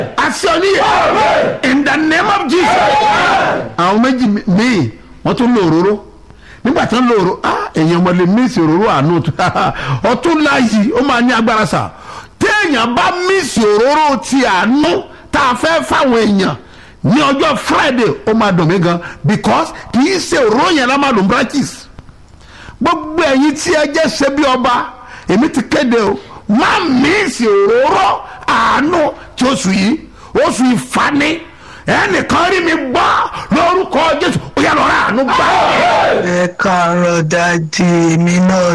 àṣẹ oníyẹ in the name of jesus àwọn méjì míì wọ́n tún lo òróró nígbà tí wọ́n lo òróró ah èèyàn ọmọdé míìsì òróró àánú ọtún láàyè ó máa ní agbára sà téèyàn bá míìsì òróró ti àánú tá a fẹ́ fáwọn èèyàn ní ọjọ́ friday ó máa dùn mí gan because kì í ṣe òróró yẹn lá máa lò branches gbogbo ẹ̀yin tí ẹ jẹ́ ṣe bí ọba èmi ti kéde o má míìsì òróró àánú tí oṣù yìí oṣù ìfani ẹnìkan rí mi gbọ́ lórúkọ jésù ó yà lọ́ra àánú gbà. ẹ káàárọ̀ dájú èmi náà